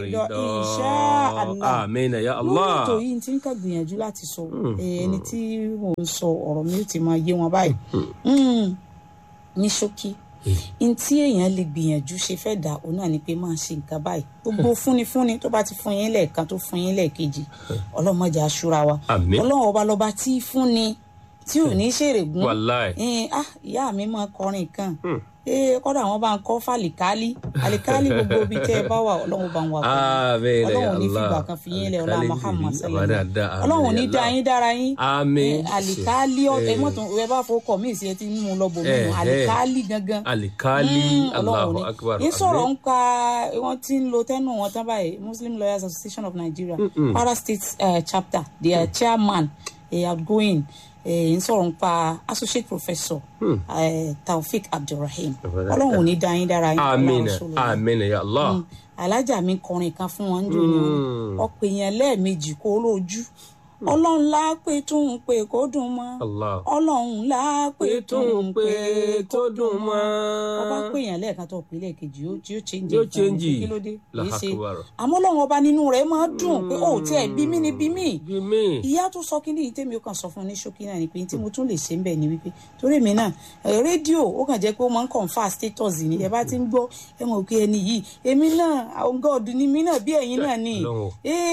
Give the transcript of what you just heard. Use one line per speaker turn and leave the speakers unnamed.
Lọ insha Allah.
amina ya
lórí
allah
ètò yìí tí ń kà gbìyànjú láti sọ eh, ẹni tí mò ń sọ ọ̀rọ̀ mi ó ti máa yé wọn báyìí Mm, ní ṣókí n tí èèyàn lè gbìyànjú ṣe fẹ́ dà òun náà ni pé máa ṣe nǹkan báyìí gbogbo fúnifúni tó bá ti fún yín lẹ́ẹ̀kan tó fún yín lẹ́ẹ̀kejì ọlọ́mọdé aṣúra wa
Àmín.
ọlọ́run ọba lọ́ba tí í fúnni tí ò ní ṣèrègùn
Wàláì.
Eh, ah ìyá mi máa kọrin kan ee kọ́dà wọn bá ń kọ́ fàlìkálí àlìkálí gbogbo ibi tẹ́ ẹ bá wà ọlọ́run bá ń wà
Àmín,
ọlọ́run
ya
ní
Allah.
fìgbà kan fi yín lẹ̀ ọlá
Àlìkálí
Muhammad
jìbì,
sallallahu
àbádáadáa, àmín,
ọlọ́run ní
ya
dá
Allah.
yín dára yín
Àmín.
Eh, àlìkálí ẹ
Eh.
mọ̀tún ẹ bá fọkọ̀ mí sí ẹ ti ń mú un lọ bò mí
Eh,
nù
eh.
àlìkálí gangan
alikali
Mm,
allahu
Ọlọ́run
akbar
ní sọ̀rọ̀
Àmín.
ń ka wọ́n ti ń lo tẹ́nu wọn tán báyìí Muslim Lawyers Association of Nigeria Kwara State uh, chapter their chairman uh, outgoing uh, ń sọ̀rọ̀ ń pa associate professor uh, Taofik Abdulrahim Ọlọ́run ò ní dá yín dára yín
amina
Ọlọ́run sọ̀rọ̀ yín.
amina ya allah
Mm. alájà mi kọrin kan fún wọn jò ní ọ̀pọ̀ èèyàn lẹ́ẹ̀mejì kó lójú ọlọ́run lápè tún ń pè kó dùn mọ́
allah
ọlọ́run lápè tún ń pè
tó dùn mọ́
ọba pè yàn lẹ́ẹ̀kan tó pè lẹ́ẹ̀kejì yóò yóò change
Yóò
nǹkan
change.
ní kí ló dé kì í ṣe
Allahu Akbar.
àmọ́ ọlọ́run ọba nínú rẹ̀ máa dùn pé ó tiẹ̀ bí mí ni bí mí
bí mi
ìyá tó sọ kí ni ìyí tèmi ó kàn sọ fún un ní ṣókí náà ni pé tí mo tún lè ṣe ń bẹ̀ ni wípé torí mi náà ẹ̀, rédíò ó kàn jẹ́ pé ó máa ń confirm status ni ẹ bá ti ń gbọ́ ẹ mọ̀ pé ẹni yìí èmi náà àwọn god ni mí náà bí ẹ̀yin náà ni
Ọlọ́run.
Eh,